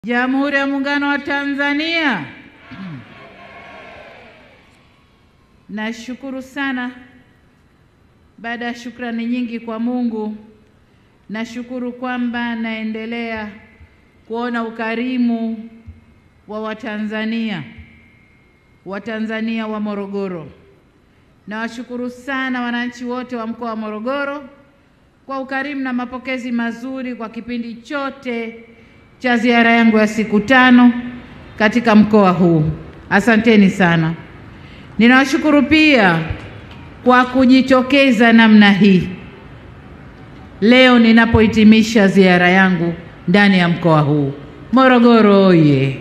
Jamhuri ya Muungano wa Tanzania. Nashukuru sana. Baada ya shukrani nyingi kwa Mungu, nashukuru kwamba naendelea kuona ukarimu wa Watanzania, Watanzania wa Morogoro. Nawashukuru sana wananchi wote wa mkoa wa Morogoro kwa ukarimu na mapokezi mazuri kwa kipindi chote cha ziara yangu ya siku tano katika mkoa huu. Asanteni sana. Ninawashukuru pia kwa kujitokeza namna hii leo ninapohitimisha ziara yangu ndani ya mkoa huu. Morogoro oye!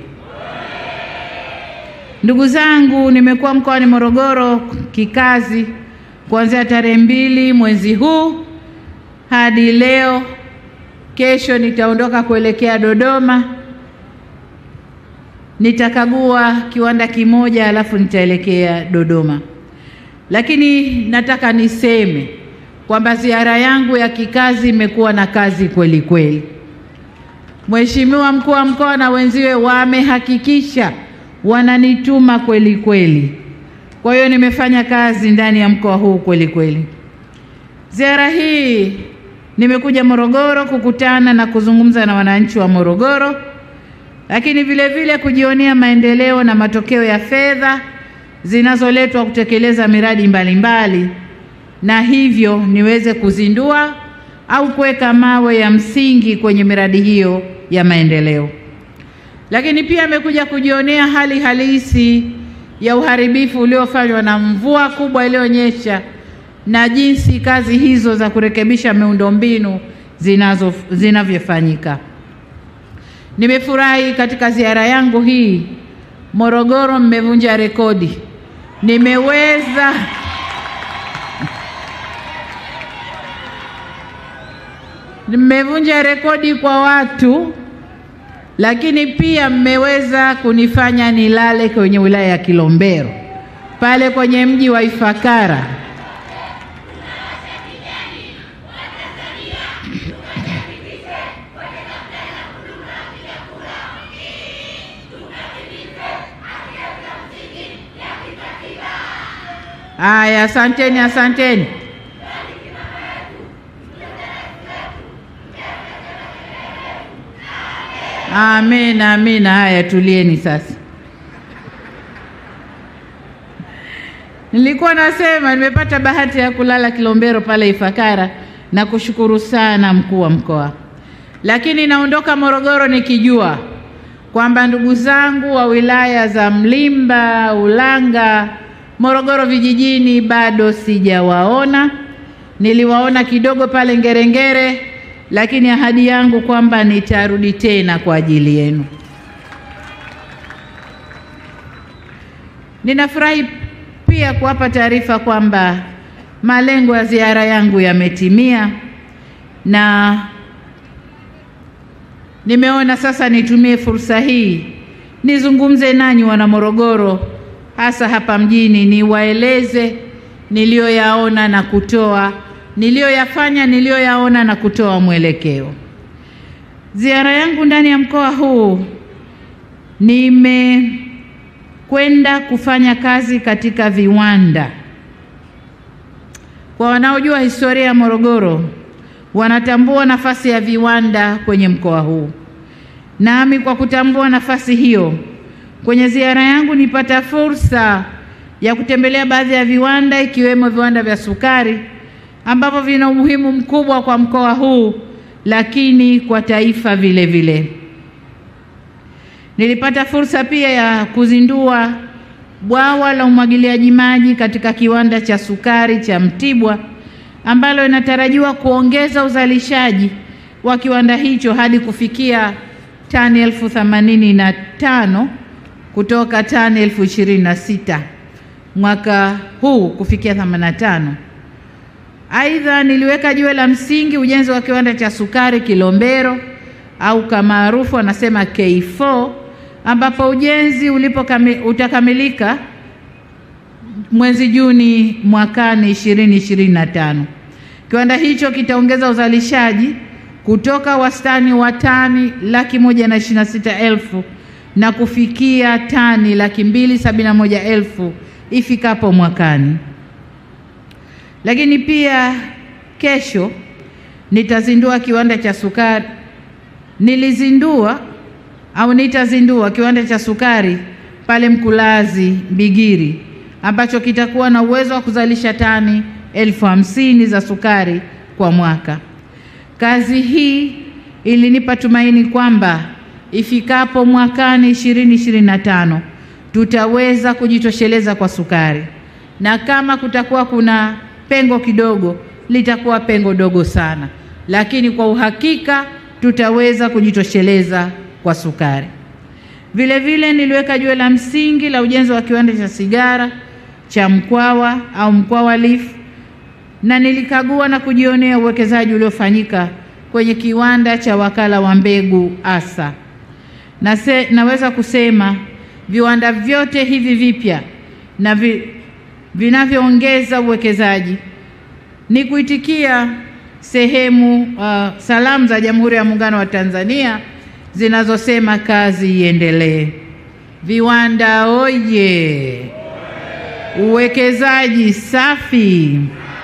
Ndugu zangu, nimekuwa mkoani Morogoro kikazi kuanzia tarehe mbili mwezi huu hadi leo. Kesho nitaondoka kuelekea Dodoma, nitakagua kiwanda kimoja, alafu nitaelekea Dodoma. Lakini nataka niseme kwamba ziara yangu ya kikazi imekuwa na kazi kweli kweli. Mheshimiwa mkuu wa mkoa na wenziwe wamehakikisha wananituma kweli kweli. Kwa hiyo nimefanya kazi ndani ya mkoa huu kweli kweli. Ziara hii nimekuja Morogoro kukutana na kuzungumza na wananchi wa Morogoro, lakini vile vile kujionea maendeleo na matokeo ya fedha zinazoletwa kutekeleza miradi mbalimbali mbali, na hivyo niweze kuzindua au kuweka mawe ya msingi kwenye miradi hiyo ya maendeleo. Lakini pia amekuja kujionea hali halisi ya uharibifu uliofanywa na mvua kubwa iliyonyesha na jinsi kazi hizo za kurekebisha miundombinu zinazo zinavyofanyika. Nimefurahi katika ziara yangu hii Morogoro, mmevunja rekodi. Nimeweza mmevunja rekodi kwa watu, lakini pia mmeweza kunifanya nilale kwenye wilaya ya Kilombero pale kwenye mji wa Ifakara. Aya, asanteni, asanteni. Amina, amina. Haya, tulieni sasa. Nilikuwa nasema nimepata bahati ya kulala Kilombero pale Ifakara na kushukuru sana mkuu wa mkoa, lakini naondoka Morogoro nikijua kwamba ndugu zangu wa wilaya za Mlimba, Ulanga, Morogoro vijijini bado sijawaona. Niliwaona kidogo pale Ngerengere, lakini ahadi yangu kwamba nitarudi tena kwa ajili yenu. Ninafurahi pia kuwapa taarifa kwamba malengo ya ziara yangu yametimia na nimeona sasa nitumie fursa hii nizungumze nanyi wana Morogoro hasa hapa mjini, niwaeleze niliyoyaona na kutoa niliyoyafanya niliyoyaona na kutoa mwelekeo. Ziara yangu ndani ya mkoa huu, nimekwenda kufanya kazi katika viwanda. Kwa wanaojua historia ya Morogoro, wanatambua nafasi ya viwanda kwenye mkoa huu, nami kwa kutambua nafasi hiyo kwenye ziara yangu nipata fursa ya kutembelea baadhi ya viwanda ikiwemo viwanda vya sukari ambavyo vina umuhimu mkubwa kwa mkoa huu, lakini kwa taifa vile vile. Nilipata fursa pia ya kuzindua bwawa la umwagiliaji maji katika kiwanda cha sukari cha Mtibwa ambalo inatarajiwa kuongeza uzalishaji wa kiwanda hicho hadi kufikia tani elfu themanini na tano kutoka tani elfu ishirini na sita mwaka huu kufikia 85. Aidha, niliweka jiwe la msingi ujenzi wa kiwanda cha sukari Kilombero au kama maarufu anasema K4 ambapo ujenzi ulipo kami, utakamilika mwezi Juni mwakani 2025. Kiwanda hicho kitaongeza uzalishaji kutoka wastani wa tani laki moja na ishirini na sita elfu na kufikia tani laki mbili sabini na moja elfu ifikapo mwakani. Lakini pia kesho nitazindua kiwanda cha sukari, nilizindua au nitazindua kiwanda cha sukari pale Mkulazi Mbigiri ambacho kitakuwa na uwezo wa kuzalisha tani elfu hamsini za sukari kwa mwaka. Kazi hii ilinipa tumaini kwamba ifikapo mwakani 2025 tutaweza kujitosheleza kwa sukari, na kama kutakuwa kuna pengo kidogo, litakuwa pengo dogo sana, lakini kwa uhakika tutaweza kujitosheleza kwa sukari. Vile vile niliweka jiwe la msingi la ujenzi wa kiwanda cha sigara cha Mkwawa au Mkwawa Leaf na nilikagua na kujionea uwekezaji uliofanyika kwenye kiwanda cha wakala wa mbegu ASA. Na se, naweza kusema viwanda vyote hivi vipya na vi, vinavyoongeza uwekezaji ni kuitikia sehemu uh, salamu za Jamhuri ya Muungano wa Tanzania zinazosema kazi iendelee. Viwanda oye! Uwekezaji safi.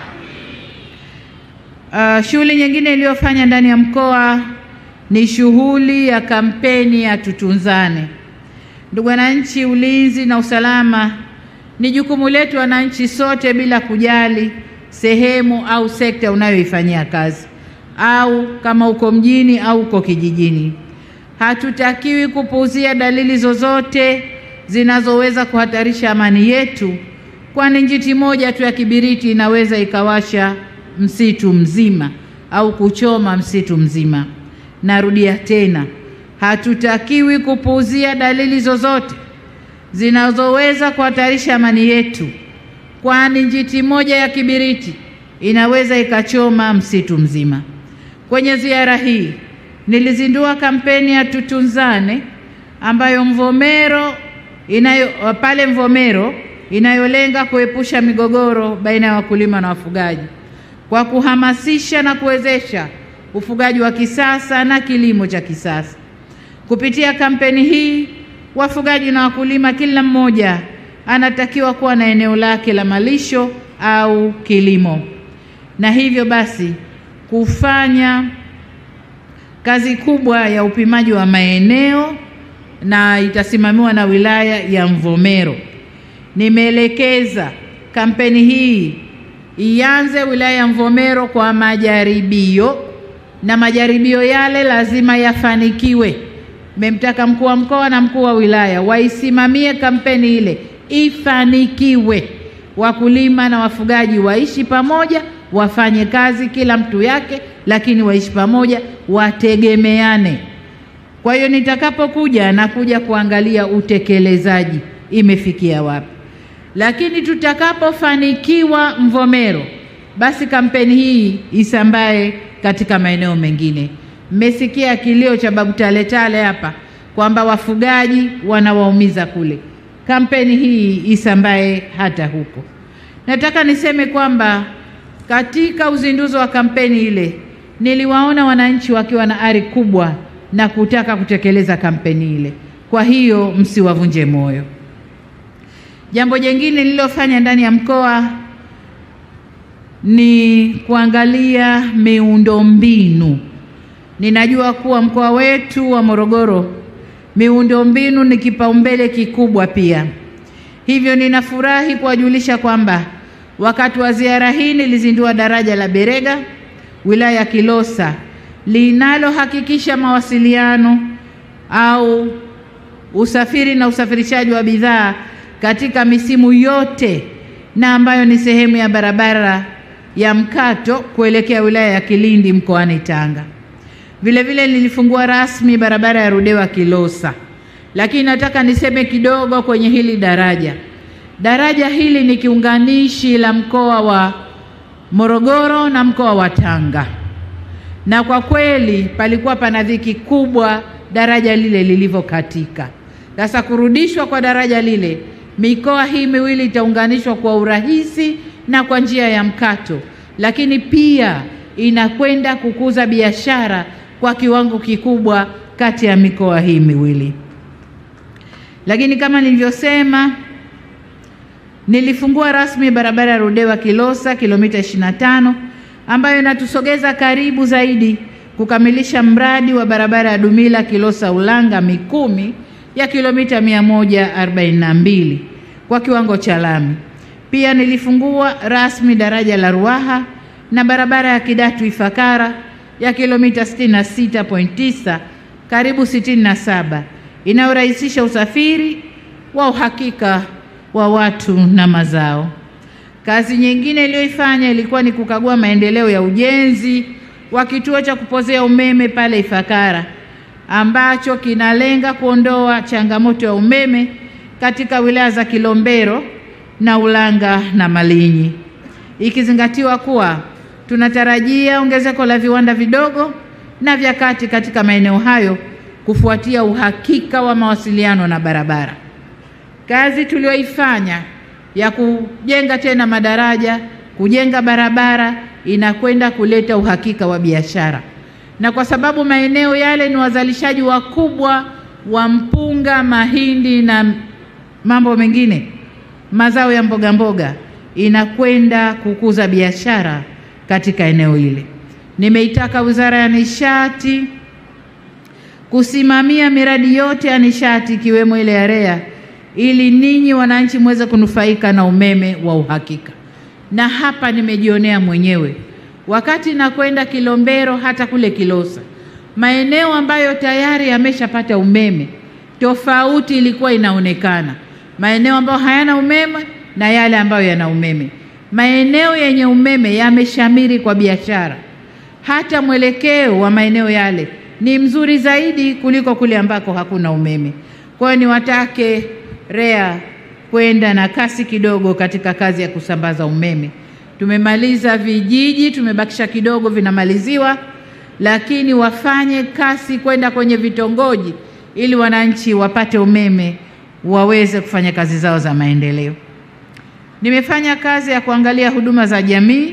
Uh, shughuli nyingine iliyofanya ndani ya mkoa ni shughuli ya kampeni ya tutunzane. Ndugu wananchi, ulinzi na usalama ni jukumu letu wananchi sote, bila kujali sehemu au sekta unayoifanyia kazi, au kama uko mjini au uko kijijini. Hatutakiwi kupuuzia dalili zozote zinazoweza kuhatarisha amani yetu, kwani njiti moja tu ya kibiriti inaweza ikawasha msitu mzima au kuchoma msitu mzima. Narudia tena, hatutakiwi kupuuzia dalili zozote zinazoweza kuhatarisha amani yetu, kwani njiti moja ya kibiriti inaweza ikachoma msitu mzima. Kwenye ziara hii nilizindua kampeni ya tutunzane ambayo Mvomero inayo pale Mvomero inayolenga kuepusha migogoro baina ya wakulima na wafugaji kwa kuhamasisha na kuwezesha ufugaji wa kisasa na kilimo cha kisasa. Kupitia kampeni hii, wafugaji na wakulima kila mmoja anatakiwa kuwa na eneo lake la malisho au kilimo, na hivyo basi kufanya kazi kubwa ya upimaji wa maeneo na itasimamiwa na wilaya ya Mvomero. Nimeelekeza kampeni hii ianze wilaya ya Mvomero kwa majaribio, na majaribio yale lazima yafanikiwe. Nimemtaka mkuu wa mkoa na mkuu wa wilaya waisimamie kampeni ile ifanikiwe, wakulima na wafugaji waishi pamoja, wafanye kazi kila mtu yake, lakini waishi pamoja, wategemeane. Kwa hiyo nitakapokuja nakuja kuangalia utekelezaji imefikia wapi, lakini tutakapofanikiwa Mvomero, basi kampeni hii isambae katika maeneo mengine. Mmesikia kilio cha Babu Tale Tale hapa kwamba wafugaji wanawaumiza kule. Kampeni hii isambae hata huko. Nataka niseme kwamba katika uzinduzi wa kampeni ile niliwaona wananchi wakiwa na ari kubwa na kutaka kutekeleza kampeni ile. Kwa hiyo msiwavunje moyo. Jambo jingine nililofanya ndani ya mkoa ni kuangalia miundombinu. Ninajua kuwa mkoa wetu wa Morogoro miundombinu ni kipaumbele kikubwa pia. Hivyo ninafurahi kuwajulisha kwamba wakati wa ziara hii nilizindua daraja la Berega wilaya ya Kilosa linalohakikisha mawasiliano au usafiri na usafirishaji wa bidhaa katika misimu yote na ambayo ni sehemu ya barabara ya mkato kuelekea wilaya ya Kilindi mkoani Tanga. Vile vile nilifungua rasmi barabara ya Rudewa Kilosa, lakini nataka niseme kidogo kwenye hili daraja. Daraja hili ni kiunganishi la mkoa wa Morogoro na mkoa wa Tanga, na kwa kweli palikuwa pana dhiki kubwa daraja lile lilivyokatika. Sasa kurudishwa kwa daraja lile, mikoa hii miwili itaunganishwa kwa urahisi na kwa njia ya mkato, lakini pia inakwenda kukuza biashara kwa kiwango kikubwa kati ya mikoa hii miwili. Lakini kama nilivyosema, nilifungua rasmi barabara ya Ludewa Kilosa kilomita 25 ambayo inatusogeza karibu zaidi kukamilisha mradi wa barabara ya Dumila Kilosa Ulanga Mikumi ya kilomita 142 kwa kiwango cha lami. Pia nilifungua rasmi daraja la Ruaha na barabara ya Kidatu Ifakara ya kilomita 66.9 karibu 67 inayorahisisha usafiri wa uhakika wa watu na mazao. Kazi nyingine iliyoifanya ilikuwa ni kukagua maendeleo ya ujenzi wa kituo cha kupozea umeme pale Ifakara ambacho kinalenga kuondoa changamoto ya umeme katika wilaya za Kilombero na Ulanga na Malinyi, ikizingatiwa kuwa tunatarajia ongezeko la viwanda vidogo na vya kati katika maeneo hayo kufuatia uhakika wa mawasiliano na barabara. Kazi tuliyoifanya ya kujenga tena madaraja, kujenga barabara inakwenda kuleta uhakika wa biashara, na kwa sababu maeneo yale ni wazalishaji wakubwa wa mpunga, mahindi na mambo mengine, mazao ya mboga mboga, inakwenda kukuza biashara katika eneo hili. Nimeitaka Wizara ya Nishati kusimamia miradi yote ya nishati ikiwemo ile ya REA ili ninyi wananchi muweze kunufaika na umeme wa uhakika. Na hapa nimejionea mwenyewe wakati nakwenda Kilombero, hata kule Kilosa, maeneo ambayo tayari yameshapata umeme, tofauti ilikuwa inaonekana, maeneo ambayo hayana umeme na yale ambayo yana umeme. Maeneo yenye umeme yameshamiri kwa biashara, hata mwelekeo wa maeneo yale ni mzuri zaidi kuliko kule ambako hakuna umeme. Kwa hiyo niwatake REA kwenda na kasi kidogo katika kazi ya kusambaza umeme. Tumemaliza vijiji, tumebakisha kidogo vinamaliziwa, lakini wafanye kasi kwenda kwenye vitongoji ili wananchi wapate umeme waweze kufanya kazi zao za maendeleo. Nimefanya kazi ya kuangalia huduma za jamii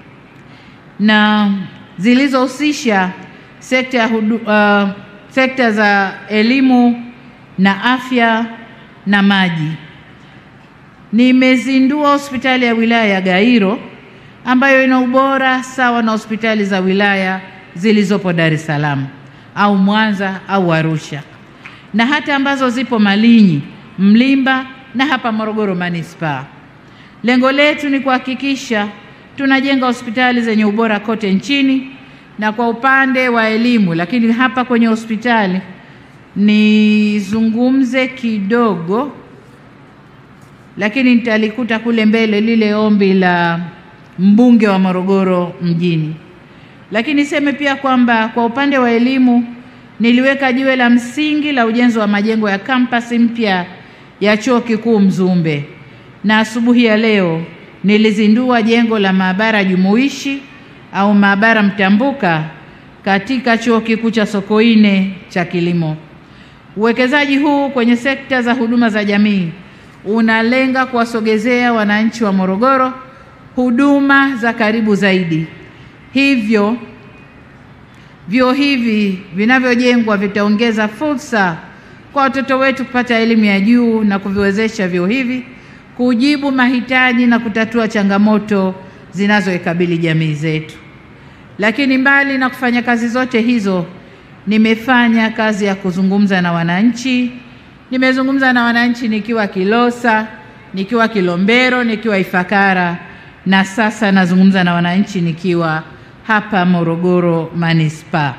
na zilizohusisha sekta ya hudu, uh, sekta za elimu na afya na maji. Nimezindua hospitali ya wilaya ya Gairo ambayo ina ubora sawa na hospitali za wilaya zilizopo Dar es Salaam au Mwanza au Arusha na hata ambazo zipo Malinyi, Mlimba na hapa Morogoro manispaa. Lengo letu ni kuhakikisha tunajenga hospitali zenye ubora kote nchini na kwa upande wa elimu, lakini hapa kwenye hospitali nizungumze kidogo, lakini nitalikuta kule mbele lile ombi la mbunge wa Morogoro mjini. Lakini niseme pia kwamba kwa upande wa elimu niliweka jiwe la msingi la ujenzi wa majengo ya kampasi mpya ya Chuo Kikuu Mzumbe, na asubuhi ya leo nilizindua jengo la maabara jumuishi au maabara mtambuka katika Chuo Kikuu cha Sokoine cha Kilimo. Uwekezaji huu kwenye sekta za huduma za jamii unalenga kuwasogezea wananchi wa Morogoro huduma za karibu zaidi. Hivyo vyuo hivi vinavyojengwa vitaongeza fursa kwa watoto wetu kupata elimu ya juu na kuviwezesha vyuo hivi kujibu mahitaji na kutatua changamoto zinazoikabili jamii zetu. Lakini mbali na kufanya kazi zote hizo, nimefanya kazi ya kuzungumza na wananchi. Nimezungumza na wananchi nikiwa Kilosa, nikiwa Kilombero, nikiwa Ifakara na sasa nazungumza na wananchi nikiwa hapa Morogoro manispaa.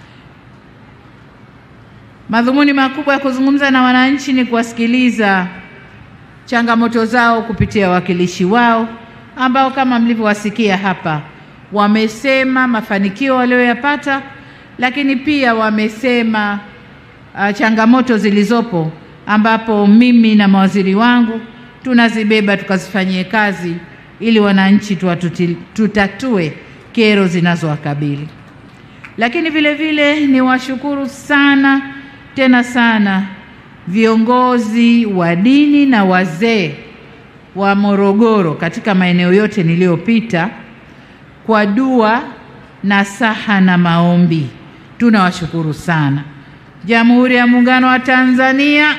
Madhumuni makubwa ya kuzungumza na wananchi ni kuwasikiliza changamoto zao kupitia wawakilishi wao ambao kama mlivyowasikia hapa wamesema mafanikio walioyapata, lakini pia wamesema uh, changamoto zilizopo ambapo mimi na mawaziri wangu tunazibeba tukazifanyie kazi ili wananchi tuwatuti, tutatue kero zinazowakabili. Lakini vile vile ni washukuru sana tena sana viongozi wa dini na wazee wa Morogoro katika maeneo yote niliyopita kwa dua nasaha na maombi. Tunawashukuru sana. Jamhuri ya Muungano wa Tanzania.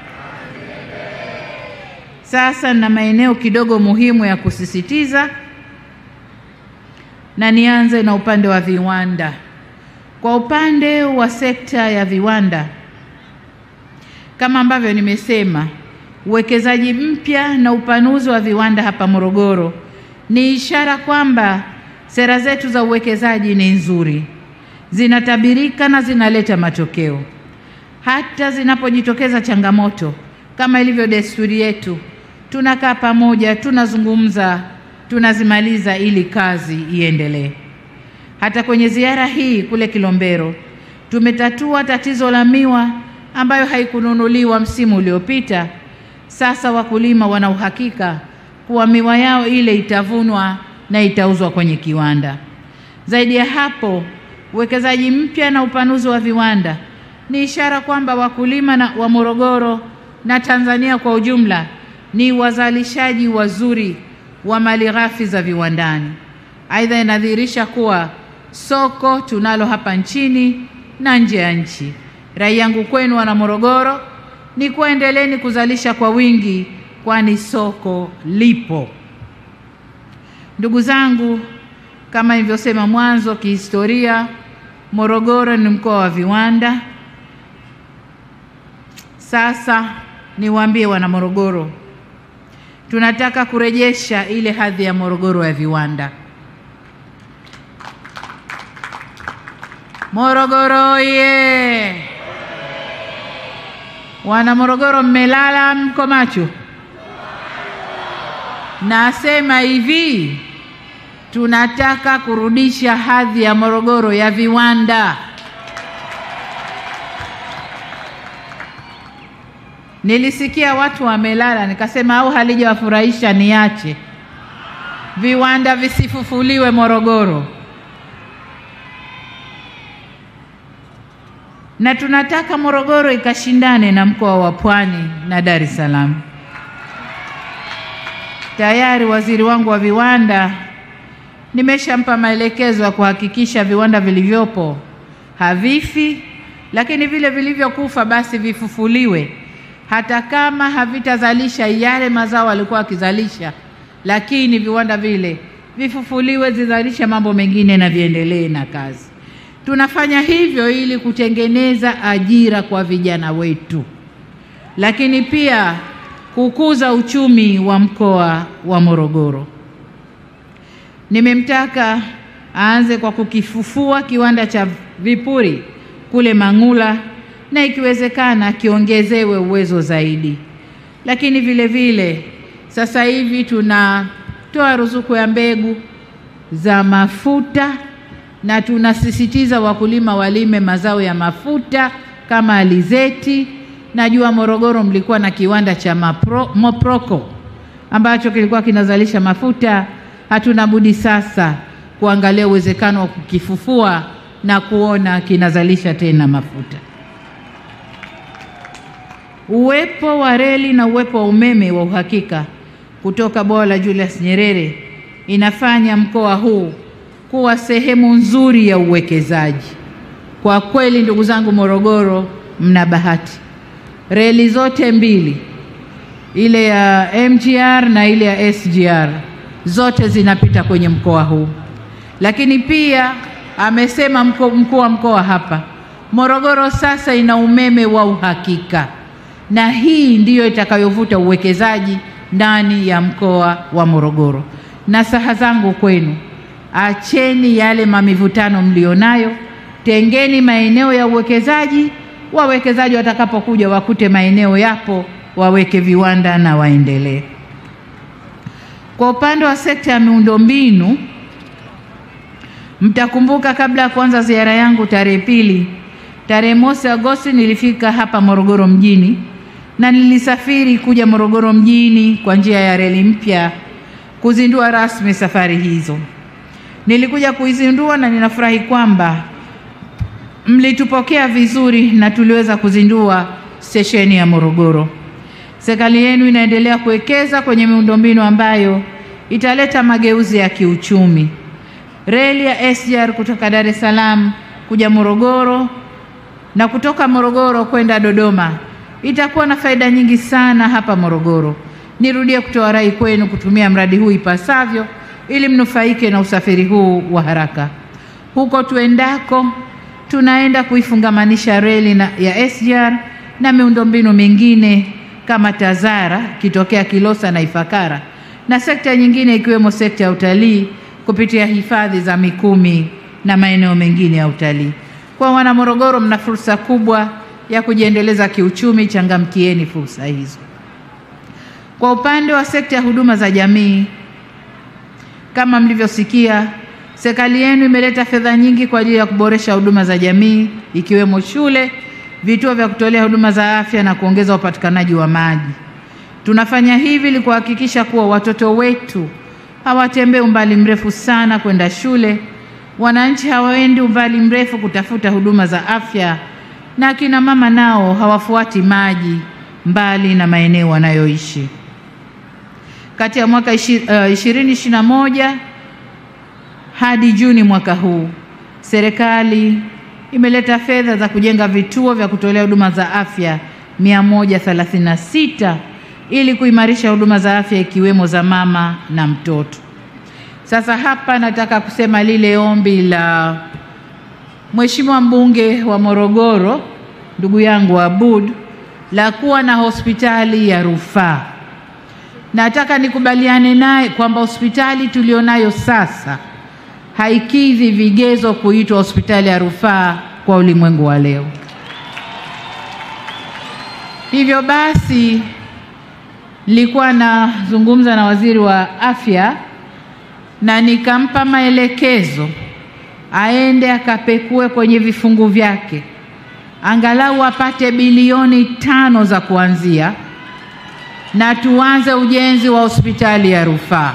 Sasa na maeneo kidogo muhimu ya kusisitiza, na nianze na upande wa viwanda. Kwa upande wa sekta ya viwanda, kama ambavyo nimesema, uwekezaji mpya na upanuzi wa viwanda hapa Morogoro ni ishara kwamba sera zetu za uwekezaji ni nzuri, zinatabirika na zinaleta matokeo. Hata zinapojitokeza changamoto, kama ilivyo desturi yetu, tunakaa pamoja, tunazungumza, tunazimaliza ili kazi iendelee. Hata kwenye ziara hii kule Kilombero tumetatua tatizo la miwa ambayo haikununuliwa msimu uliopita. Sasa wakulima wana uhakika kuwa miwa yao ile itavunwa na itauzwa kwenye kiwanda. Zaidi ya hapo, uwekezaji mpya na upanuzi wa viwanda ni ishara kwamba wakulima na wa Morogoro na Tanzania kwa ujumla ni wazalishaji wazuri wa malighafi za viwandani. Aidha, inadhihirisha kuwa soko tunalo hapa nchini na nje ya nchi. Rai yangu kwenu wana Morogoro ni kuendeleni kuzalisha kwa wingi, kwani soko lipo. Ndugu zangu, kama nilivyosema mwanzo, kihistoria Morogoro ni mkoa wa viwanda. Sasa niwaambie wana Morogoro, tunataka kurejesha ile hadhi ya Morogoro ya viwanda. Morogoro ye! Wana Morogoro, mmelala mko macho? Nasema hivi, tunataka kurudisha hadhi ya Morogoro ya viwanda. Nilisikia watu wamelala, nikasema au halijawafurahisha niache viwanda visifufuliwe Morogoro. Na tunataka Morogoro ikashindane na mkoa wa Pwani na Dar es Salaam. Tayari waziri wangu wa viwanda nimeshampa maelekezo ya kuhakikisha viwanda vilivyopo havifi, lakini vile vilivyokufa basi vifufuliwe, hata kama havitazalisha yale mazao walikuwa wakizalisha, lakini viwanda vile vifufuliwe, zizalishe mambo mengine na viendelee na kazi. Tunafanya hivyo ili kutengeneza ajira kwa vijana wetu, lakini pia kukuza uchumi wa mkoa wa Morogoro. Nimemtaka aanze kwa kukifufua kiwanda cha vipuri kule Mang'ula na ikiwezekana kiongezewe uwezo zaidi. Lakini vile vile sasa hivi tunatoa ruzuku ya mbegu za mafuta na tunasisitiza wakulima walime mazao ya mafuta kama alizeti. Najua Morogoro mlikuwa na kiwanda cha Mapro, Moproko ambacho kilikuwa kinazalisha mafuta. Hatuna budi sasa kuangalia uwezekano wa kukifufua na kuona kinazalisha tena mafuta. Uwepo wa reli na uwepo wa umeme wa uhakika kutoka bwawa la Julius Nyerere inafanya mkoa huu kuwa sehemu nzuri ya uwekezaji. Kwa kweli, ndugu zangu, Morogoro mna bahati. Reli zote mbili, ile ya MGR na ile ya SGR, zote zinapita kwenye mkoa huu. Lakini pia amesema mkuu wa mkoa hapa, Morogoro sasa ina umeme wa uhakika, na hii ndiyo itakayovuta uwekezaji ndani ya mkoa wa Morogoro. Na saha zangu kwenu Acheni yale mamivutano mlionayo, tengeni maeneo ya uwekezaji. Wawekezaji watakapokuja wakute maeneo yapo, waweke viwanda na waendelee. Kwa upande wa sekta ya miundombinu, mtakumbuka kabla ya kuanza ziara yangu tarehe pili, tarehe mosi Agosti nilifika hapa Morogoro mjini na nilisafiri kuja Morogoro mjini kwa njia ya reli mpya kuzindua rasmi safari hizo. Nilikuja kuizindua na ninafurahi kwamba mlitupokea vizuri na tuliweza kuzindua stesheni ya Morogoro. Serikali yenu inaendelea kuwekeza kwenye miundombinu ambayo italeta mageuzi ya kiuchumi. reli ya SGR kutoka Dar es Salaam kuja Morogoro na kutoka Morogoro kwenda Dodoma itakuwa na faida nyingi sana hapa Morogoro. Nirudie kutoa rai kwenu kutumia mradi huu ipasavyo ili mnufaike na usafiri huu wa haraka. Huko tuendako, tunaenda kuifungamanisha reli na ya SGR na miundombinu mingine kama TAZARA kitokea Kilosa na Ifakara na sekta nyingine ikiwemo sekta ya utalii kupitia hifadhi za Mikumi na maeneo mengine ya utalii. Kwa wana Morogoro, mna fursa kubwa ya kujiendeleza kiuchumi, changamkieni fursa hizo. Kwa upande wa sekta ya huduma za jamii, kama mlivyosikia, serikali yenu imeleta fedha nyingi kwa ajili ya kuboresha huduma za jamii ikiwemo shule, vituo vya kutolea huduma za afya na kuongeza upatikanaji wa maji. Tunafanya hivi ili kuhakikisha kuwa watoto wetu hawatembei umbali mrefu sana kwenda shule, wananchi hawaendi umbali mrefu kutafuta huduma za afya, na akina mama nao hawafuati maji mbali na maeneo wanayoishi. Kati ya mwaka ishirini ishirini na moja hadi Juni mwaka huu, serikali imeleta fedha za kujenga vituo vya kutolea huduma za afya 136 ili kuimarisha huduma za afya ikiwemo za mama na mtoto. Sasa hapa nataka kusema lile ombi la Mheshimiwa mbunge wa Morogoro ndugu yangu Abud la kuwa na hospitali ya rufaa. Nataka nikubaliane naye kwamba hospitali tulionayo sasa haikidhi vigezo kuitwa hospitali ya rufaa kwa ulimwengu wa leo. Hivyo basi, nilikuwa nazungumza na waziri wa afya na nikampa maelekezo aende akapekue kwenye vifungu vyake angalau apate bilioni tano za kuanzia na tuanze ujenzi wa hospitali ya rufaa.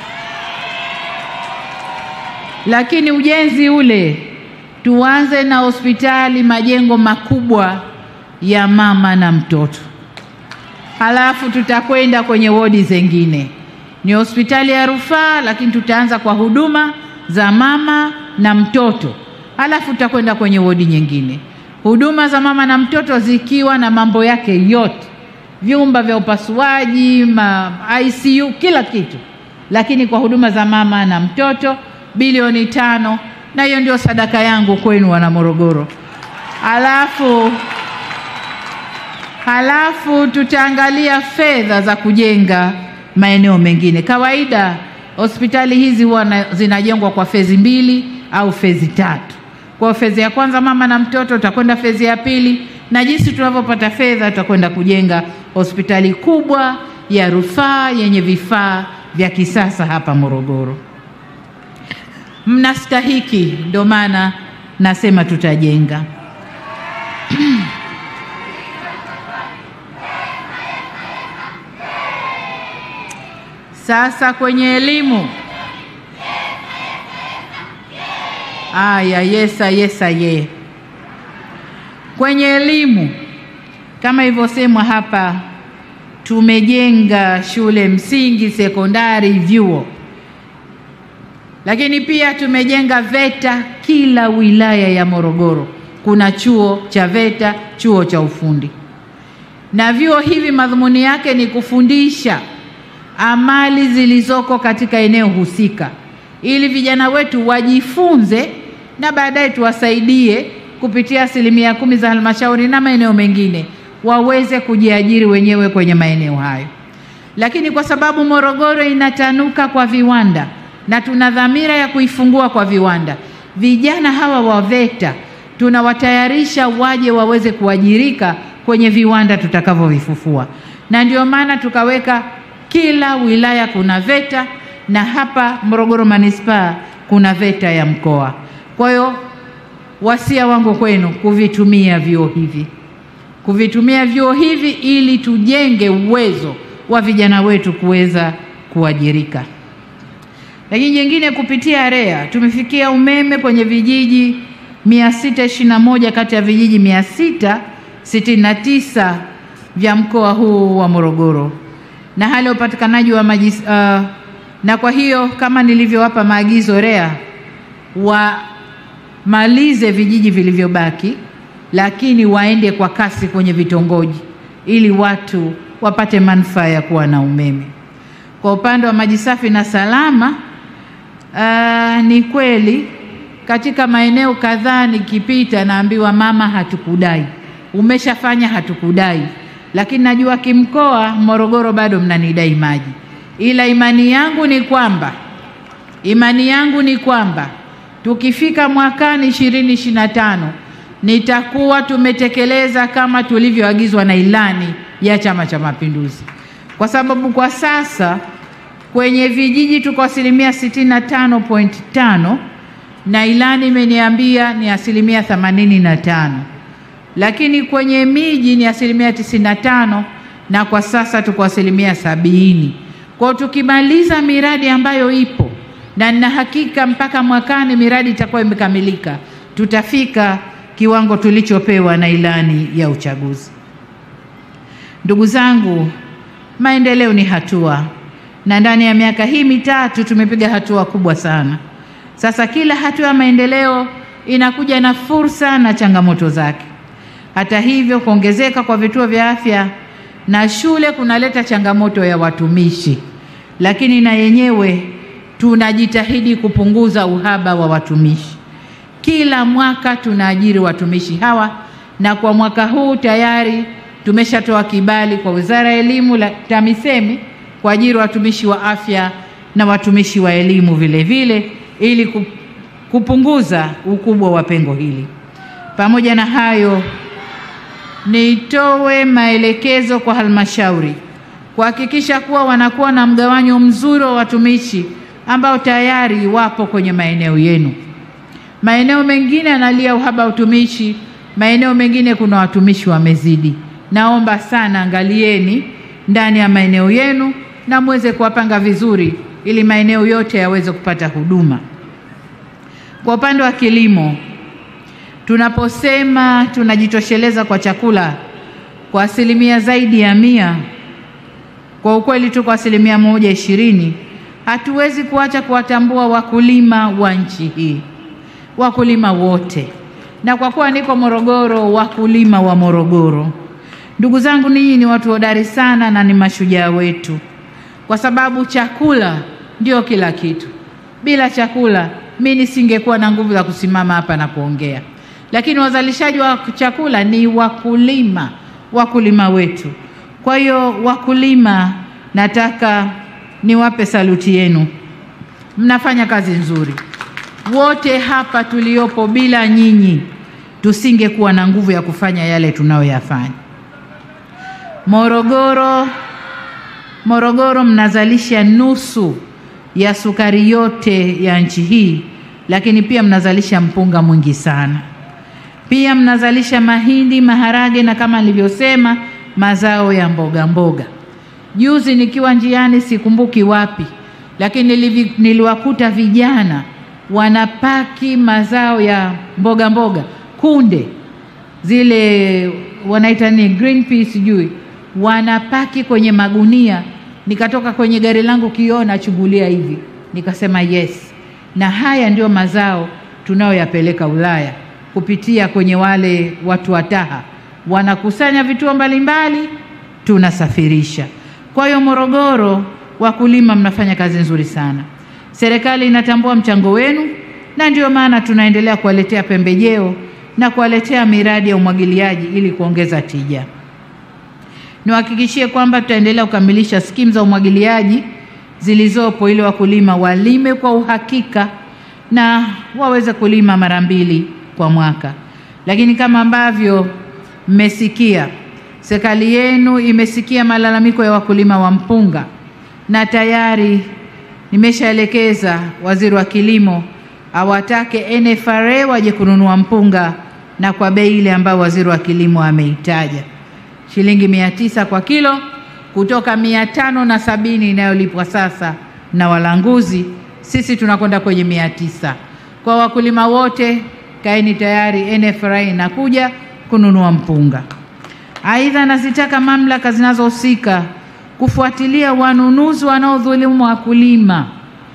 Lakini ujenzi ule tuanze na hospitali majengo makubwa ya mama na mtoto, halafu tutakwenda kwenye wodi zingine. Ni hospitali ya rufaa, lakini tutaanza kwa huduma za mama na mtoto, halafu tutakwenda kwenye wodi nyingine huduma za mama na mtoto zikiwa na mambo yake yote, vyumba vya upasuaji, ma ICU, kila kitu, lakini kwa huduma za mama na mtoto bilioni tano, na hiyo ndio sadaka yangu kwenu wana Morogoro. Halafu halafu tutaangalia fedha za kujenga maeneo mengine. Kawaida hospitali hizi huwa zinajengwa kwa fezi mbili au fezi tatu. Kwa fezi ya kwanza mama na mtoto, tutakwenda fezi ya pili, na jinsi tunavyopata fedha tutakwenda kujenga hospitali kubwa ya rufaa yenye vifaa vya kisasa hapa Morogoro. Mnastahiki, ndio maana nasema tutajenga. Sasa kwenye elimu Aya, yesa yesa ye. Kwenye elimu kama ilivyosemwa hapa, tumejenga shule msingi, sekondari, vyuo, lakini pia tumejenga VETA kila wilaya ya Morogoro. Kuna chuo cha VETA, chuo cha ufundi, na vyuo hivi madhumuni yake ni kufundisha amali zilizoko katika eneo husika ili vijana wetu wajifunze na baadaye tuwasaidie kupitia asilimia kumi za halmashauri na maeneo mengine waweze kujiajiri wenyewe kwenye maeneo hayo. Lakini kwa sababu Morogoro inatanuka kwa viwanda na tuna dhamira ya kuifungua kwa viwanda, vijana hawa wa VETA tunawatayarisha waje waweze kuajirika kwenye viwanda tutakavyovifufua, na ndio maana tukaweka kila wilaya kuna VETA na hapa Morogoro manispaa kuna VETA ya mkoa. Kwa hiyo wasia wangu kwenu kuvitumia vyuo hivi, kuvitumia vyuo hivi ili tujenge uwezo wa vijana wetu kuweza kuajirika. Lakini jingine, kupitia REA tumefikia umeme kwenye vijiji 621 kati ya vijiji 669 vya mkoa huu wa Morogoro, na hali ya upatikanaji wa maji uh, na kwa hiyo kama nilivyowapa maagizo REA wamalize vijiji vilivyobaki, lakini waende kwa kasi kwenye vitongoji ili watu wapate manufaa ya kuwa na umeme. Kwa upande wa maji safi na salama, aa, ni kweli katika maeneo kadhaa nikipita naambiwa mama, hatukudai, umeshafanya hatukudai, lakini najua kimkoa Morogoro bado mnanidai maji, ila imani yangu ni kwamba imani yangu ni kwamba tukifika mwakani ishirini ishirini na tano nitakuwa tumetekeleza kama tulivyoagizwa na ilani ya Chama cha Mapinduzi, kwa sababu kwa sasa kwenye vijiji tuko asilimia sitini na tano point tano na ilani imeniambia ni asilimia themanini na tano lakini kwenye miji ni asilimia tisini na tano na kwa sasa tuko asilimia sabini. Kwa tukimaliza miradi ambayo ipo na nina hakika mpaka mwakani miradi itakuwa imekamilika, tutafika kiwango tulichopewa na ilani ya uchaguzi. Ndugu zangu, maendeleo ni hatua, na ndani ya miaka hii mitatu tumepiga hatua kubwa sana. Sasa kila hatua ya maendeleo inakuja na fursa na changamoto zake. Hata hivyo, kuongezeka kwa vituo vya afya na shule kunaleta changamoto ya watumishi, lakini na yenyewe tunajitahidi kupunguza uhaba wa watumishi. Kila mwaka tunaajiri watumishi hawa, na kwa mwaka huu tayari tumeshatoa kibali kwa Wizara ya Elimu la TAMISEMI kuajiri watumishi wa afya na watumishi wa elimu vile vile ili kupunguza ukubwa wa pengo hili. Pamoja na hayo, nitoe maelekezo kwa halmashauri kuhakikisha kuwa wanakuwa na mgawanyo mzuri wa watumishi ambao tayari wapo kwenye maeneo yenu. Maeneo mengine analia uhaba wa utumishi, maeneo mengine kuna watumishi wamezidi. Naomba sana angalieni ndani ya maeneo yenu na muweze kuwapanga vizuri ili maeneo yote yaweze kupata huduma. Kwa upande wa kilimo, tunaposema tunajitosheleza kwa chakula kwa asilimia zaidi ya mia, kwa ukweli tuko asilimia moja ishirini. Hatuwezi kuacha kuwatambua wakulima wa nchi hii, wakulima wote, na kwa kuwa niko Morogoro, wakulima wa Morogoro. Ndugu zangu, ninyi ni watu hodari sana na ni mashujaa wetu, kwa sababu chakula ndio kila kitu. Bila chakula mi nisingekuwa na nguvu za kusimama hapa na kuongea, lakini wazalishaji wa chakula ni wakulima, wakulima wetu. Kwa hiyo wakulima, nataka niwape saluti yenu, mnafanya kazi nzuri. Wote hapa tuliopo, bila nyinyi tusingekuwa na nguvu ya kufanya yale tunayoyafanya. Morogoro, Morogoro mnazalisha nusu ya sukari yote ya nchi hii, lakini pia mnazalisha mpunga mwingi sana. Pia mnazalisha mahindi, maharage na kama nilivyosema, mazao ya mboga mboga. Juzi nikiwa njiani, sikumbuki wapi, lakini nilivi, niliwakuta vijana wanapaki mazao ya mboga mboga, kunde zile wanaita ni green peas, sijui wanapaki kwenye magunia nikatoka kwenye gari langu kioo nachungulia hivi, nikasema yes, na haya ndio mazao tunayoyapeleka Ulaya kupitia kwenye wale watu wa TAHA, wanakusanya vituo mbalimbali, tunasafirisha. Kwa hiyo Morogoro, wakulima mnafanya kazi nzuri sana, serikali inatambua mchango wenu, na ndio maana tunaendelea kuwaletea pembejeo na kuwaletea miradi ya umwagiliaji ili kuongeza tija. Niwahakikishie kwamba tutaendelea kukamilisha skimu za umwagiliaji zilizopo ili wakulima walime kwa uhakika na waweze kulima mara mbili kwa mwaka. Lakini kama ambavyo mmesikia, serikali yenu imesikia malalamiko ya wakulima wa mpunga na tayari nimeshaelekeza waziri wa kilimo awatake NFRA waje kununua mpunga na kwa bei ile ambayo waziri wa kilimo ameitaja shilingi mia tisa kwa kilo kutoka mia tano na sabini inayolipwa sasa na walanguzi. Sisi tunakwenda kwenye mia tisa. Kwa wakulima wote, kaeni tayari, NFRA inakuja kununua mpunga. Aidha, nazitaka mamlaka zinazohusika kufuatilia wanunuzi wanaodhulumu wakulima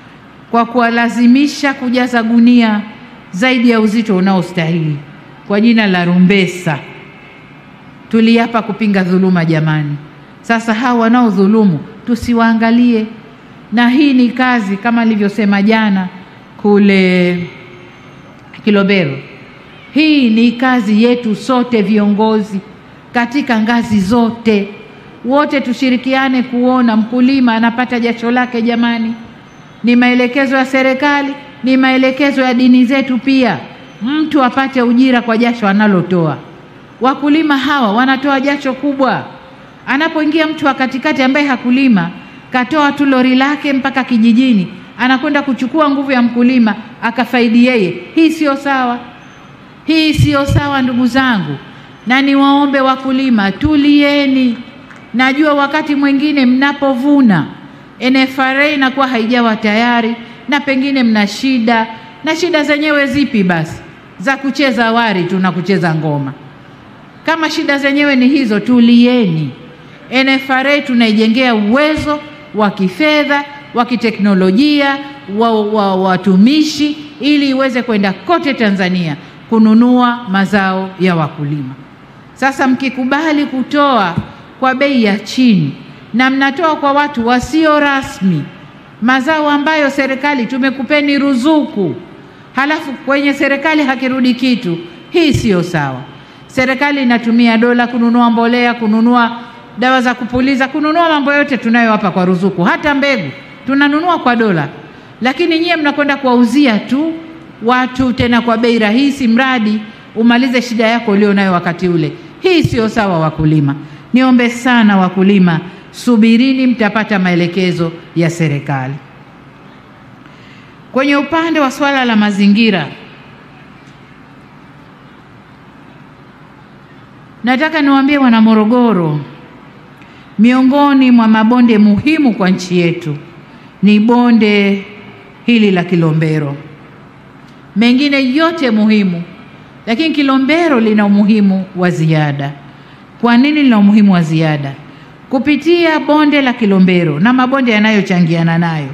kwa kuwalazimisha kujaza gunia zaidi ya uzito unaostahili kwa jina la rumbesa. Tuliapa kupinga dhuluma jamani. Sasa hawa wanaodhulumu tusiwaangalie, na hii ni kazi kama nilivyosema jana kule Kilobero. Hii ni kazi yetu sote viongozi katika ngazi zote, wote tushirikiane kuona mkulima anapata jasho lake. Jamani, ni maelekezo ya serikali, ni maelekezo ya dini zetu pia, mtu apate ujira kwa jasho analotoa. Wakulima hawa wanatoa jasho kubwa. Anapoingia mtu wa katikati ambaye hakulima, katoa tu lori lake mpaka kijijini, anakwenda kuchukua nguvu ya mkulima akafaidi yeye. Hii sio sawa, hii sio sawa ndugu zangu, na niwaombe wakulima, tulieni. Najua wakati mwingine mnapovuna NFRA inakuwa haijawa tayari, na pengine mna shida, na shida zenyewe zipi? Basi za kucheza wari tu na kucheza ngoma. Kama shida zenyewe ni hizo, tulieni. NFRA tunaijengea uwezo wa kifedha, wa kiteknolojia, wa watumishi, ili iweze kwenda kote Tanzania kununua mazao ya wakulima. Sasa mkikubali kutoa kwa bei ya chini na mnatoa kwa watu wasio rasmi mazao ambayo serikali tumekupeni ruzuku, halafu kwenye serikali hakirudi kitu, hii siyo sawa. Serikali inatumia dola kununua mbolea, kununua dawa za kupuliza, kununua mambo yote tunayowapa kwa ruzuku, hata mbegu tunanunua kwa dola, lakini nyie mnakwenda kuwauzia tu watu tena kwa bei rahisi, mradi umalize shida yako ulio nayo wakati ule. Hii siyo sawa, wakulima. Niombe sana wakulima, subirini, mtapata maelekezo ya serikali. Kwenye upande wa swala la mazingira, nataka niwaambie wana Morogoro, miongoni mwa mabonde muhimu kwa nchi yetu ni bonde hili la Kilombero. Mengine yote muhimu, lakini Kilombero lina umuhimu wa ziada. Kwa nini lina umuhimu wa ziada? Kupitia bonde la Kilombero na mabonde yanayochangiana nayo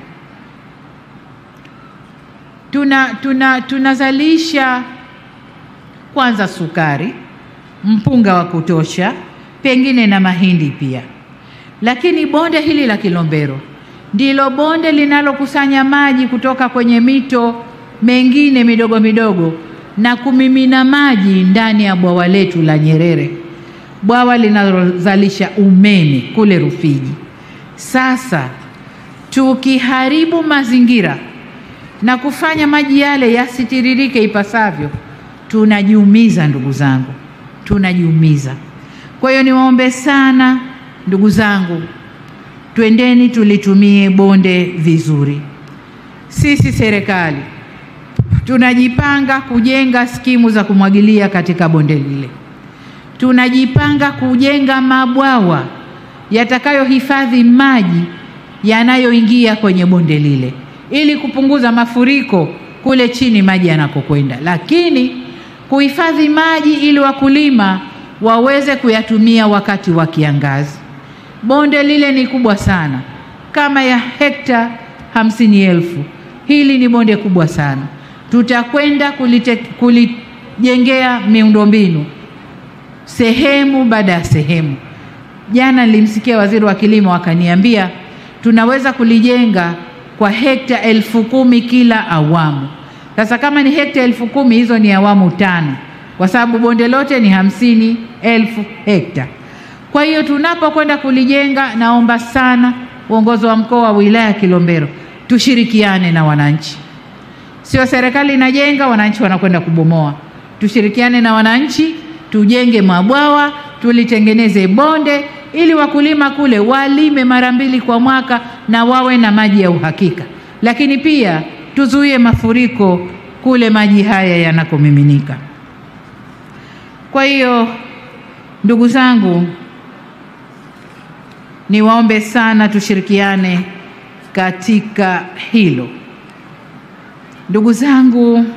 tuna tuna tunazalisha kwanza sukari, mpunga wa kutosha, pengine na mahindi pia. Lakini bonde hili la Kilombero ndilo bonde linalokusanya maji kutoka kwenye mito mengine midogo midogo na kumimina maji ndani ya bwawa letu la Nyerere, bwawa linalozalisha umeme kule Rufiji. Sasa tukiharibu mazingira na kufanya maji yale yasitiririke ipasavyo, tunajiumiza ndugu zangu, tunajiumiza. Kwa hiyo niwaombe sana ndugu zangu, twendeni tulitumie bonde vizuri. Sisi serikali tunajipanga kujenga skimu za kumwagilia katika bonde lile, tunajipanga kujenga mabwawa yatakayohifadhi maji yanayoingia kwenye bonde lile ili kupunguza mafuriko kule chini maji yanakokwenda, lakini kuhifadhi maji ili wakulima waweze kuyatumia wakati wa kiangazi. Bonde lile ni kubwa sana, kama ya hekta hamsini elfu. Hili ni bonde kubwa sana, tutakwenda kulijengea miundombinu sehemu baada ya sehemu. Jana nilimsikia waziri wa kilimo akaniambia tunaweza kulijenga kwa hekta elfu kumi kila awamu. Sasa kama ni hekta elfu kumi hizo ni awamu tano, kwa sababu bonde lote ni hamsini elfu hekta. Kwa hiyo tunapokwenda kulijenga, naomba sana uongozi wa mkoa wa wilaya ya Kilombero tushirikiane na wananchi, sio serikali inajenga wananchi wanakwenda kubomoa. Tushirikiane na wananchi, tujenge mabwawa, tulitengeneze bonde ili wakulima kule walime mara mbili kwa mwaka na wawe na maji ya uhakika, lakini pia tuzuie mafuriko kule maji haya yanakomiminika. Kwa hiyo ndugu zangu, niwaombe sana tushirikiane katika hilo. Ndugu zangu,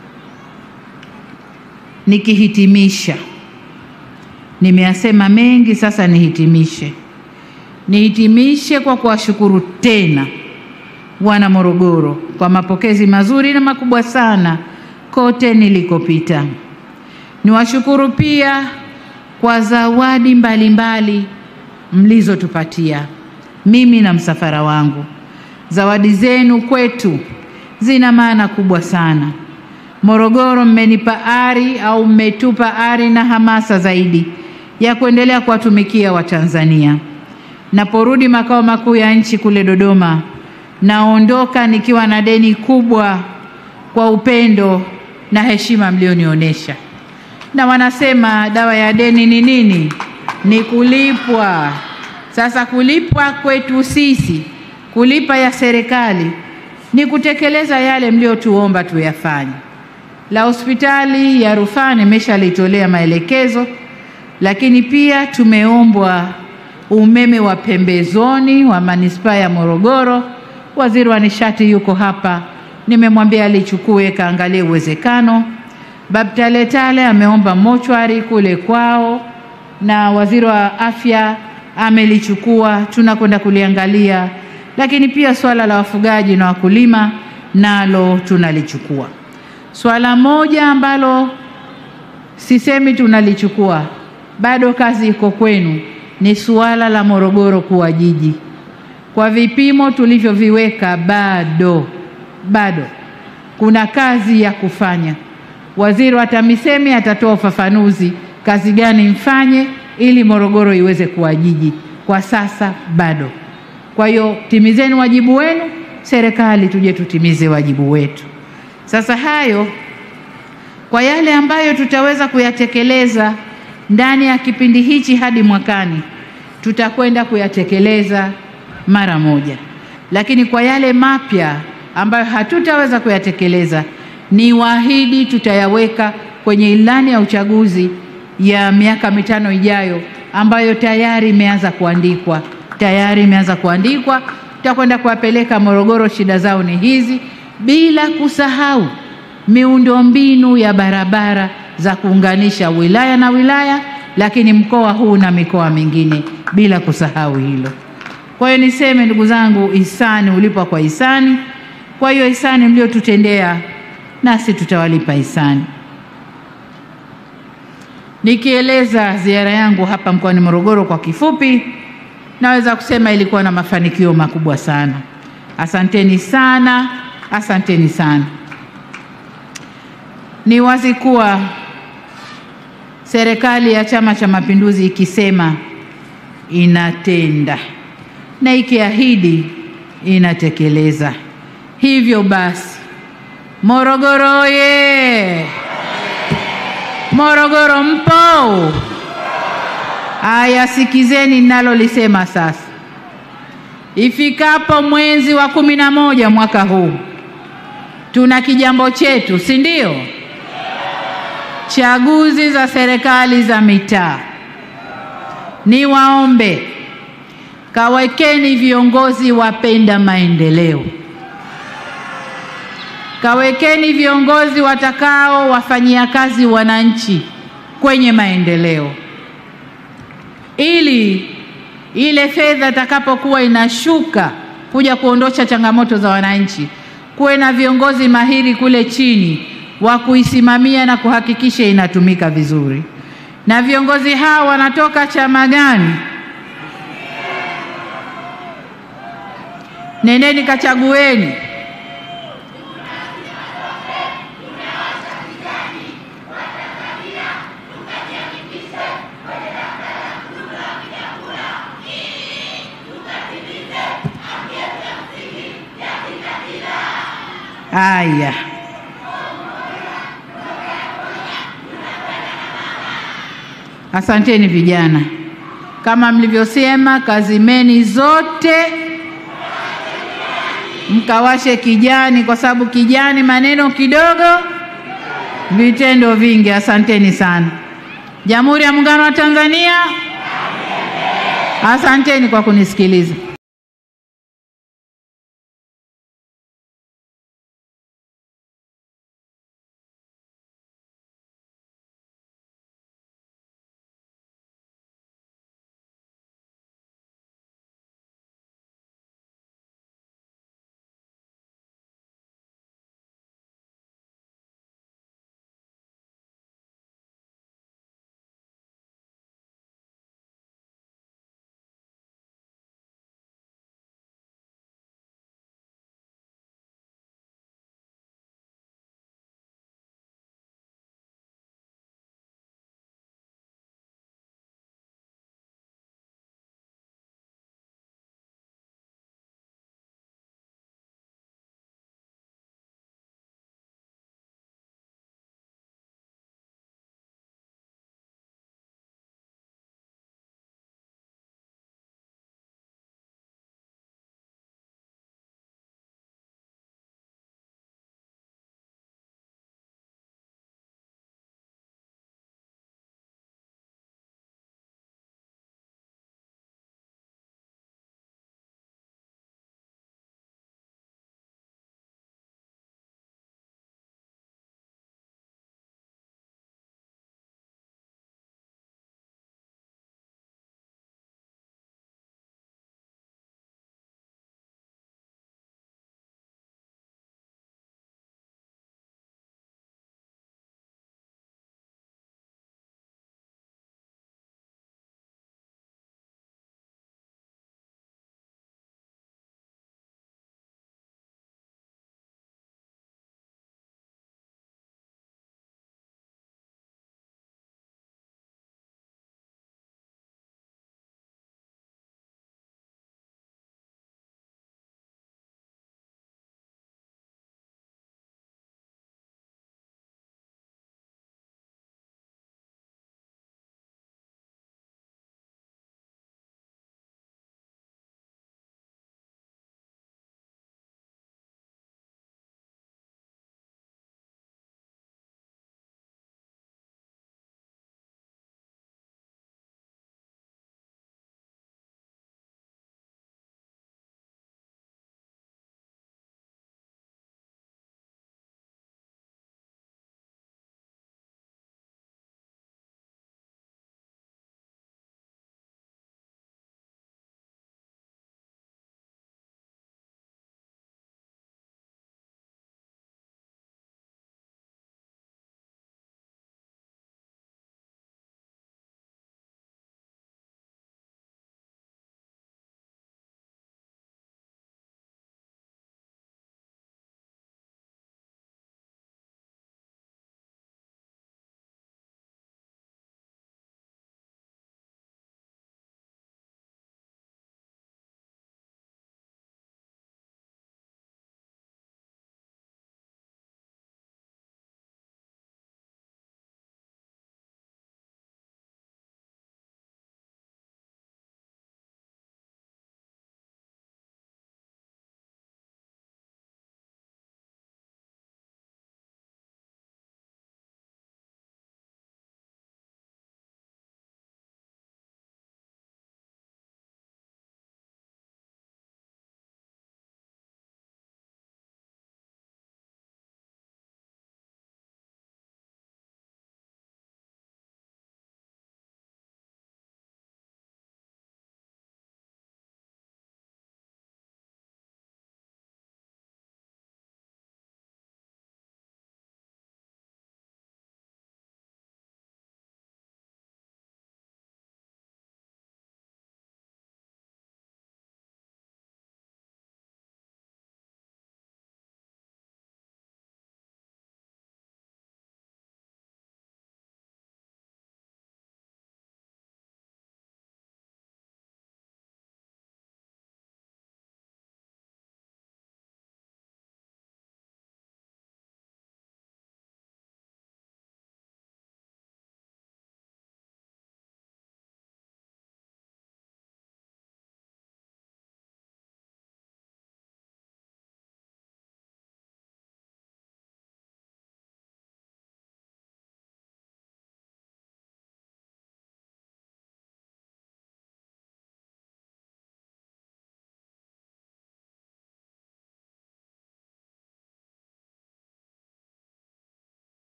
nikihitimisha Nimeyasema mengi, sasa nihitimishe. Nihitimishe kwa kuwashukuru tena wana Morogoro kwa mapokezi mazuri na makubwa sana kote nilikopita. Niwashukuru pia kwa zawadi mbalimbali mlizotupatia mimi na msafara wangu. Zawadi zenu kwetu zina maana kubwa sana. Morogoro mmenipa ari au mmetupa ari na hamasa zaidi ya kuendelea kuwatumikia Watanzania. Naporudi makao makuu ya nchi kule Dodoma, naondoka nikiwa na deni kubwa kwa upendo na heshima mlionionyesha. Na wanasema dawa ya deni ni nini? Ni kulipwa. Sasa kulipwa kwetu sisi, kulipa ya serikali ni kutekeleza yale mliotuomba tuyafanye. La hospitali ya rufaa nimeshalitolea maelekezo, lakini pia tumeombwa umeme wa pembezoni wa manispaa ya Morogoro. Waziri wa nishati yuko hapa, nimemwambia alichukue kaangalie uwezekano. Babtaletale ameomba mochwari kule kwao, na waziri wa afya amelichukua, tunakwenda kuliangalia. Lakini pia swala la wafugaji na wakulima nalo tunalichukua. Swala moja ambalo sisemi tunalichukua, bado kazi iko kwenu, ni suala la Morogoro kuwa jiji. Kwa vipimo tulivyoviweka, bado bado kuna kazi ya kufanya. Waziri wa TAMISEMI atatoa ufafanuzi kazi gani mfanye ili Morogoro iweze kuwa jiji. Kwa sasa bado. Kwa hiyo timizeni wajibu wenu, serikali tuje tutimize wajibu wetu. Sasa hayo kwa yale ambayo tutaweza kuyatekeleza ndani ya kipindi hichi hadi mwakani, tutakwenda kuyatekeleza mara moja, lakini kwa yale mapya ambayo hatutaweza kuyatekeleza, ni waahidi tutayaweka kwenye ilani ya uchaguzi ya miaka mitano ijayo, ambayo tayari imeanza kuandikwa, tayari imeanza kuandikwa. Tutakwenda kuwapeleka Morogoro, shida zao ni hizi, bila kusahau miundombinu ya barabara za kuunganisha wilaya na wilaya, lakini mkoa huu na mikoa mingine, bila kusahau hilo. Kwa hiyo niseme ndugu zangu, hisani hulipwa kwa hisani. Kwa hiyo hisani mliotutendea, nasi tutawalipa hisani. Nikieleza ziara yangu hapa mkoani Morogoro kwa kifupi, naweza kusema ilikuwa na mafanikio makubwa sana. Asanteni sana, asanteni sana. Ni wazi kuwa serikali ya Chama cha Mapinduzi ikisema inatenda na ikiahidi inatekeleza. Hivyo basi, Morogoro oye! Morogoro mpo? Aya, sikizeni ninalolisema sasa. Ifikapo mwezi wa kumi na moja mwaka huu tuna kijambo chetu, si ndio? Chaguzi za serikali za mitaa. Niwaombe, kawekeni viongozi wapenda maendeleo, kawekeni viongozi watakao wafanyia kazi wananchi kwenye maendeleo, ili ile fedha itakapokuwa inashuka kuja kuondosha changamoto za wananchi, kuwe na viongozi mahiri kule chini wa kuisimamia na kuhakikisha inatumika vizuri. Na viongozi hao wanatoka chama gani? Nendeni kachagueni. Haya, asanteni vijana. Kama mlivyosema, kazimeni zote mkawashe kijani, kwa sababu kijani maneno kidogo, vitendo vingi. Asanteni sana. Jamhuri ya Muungano wa Tanzania, asanteni kwa kunisikiliza.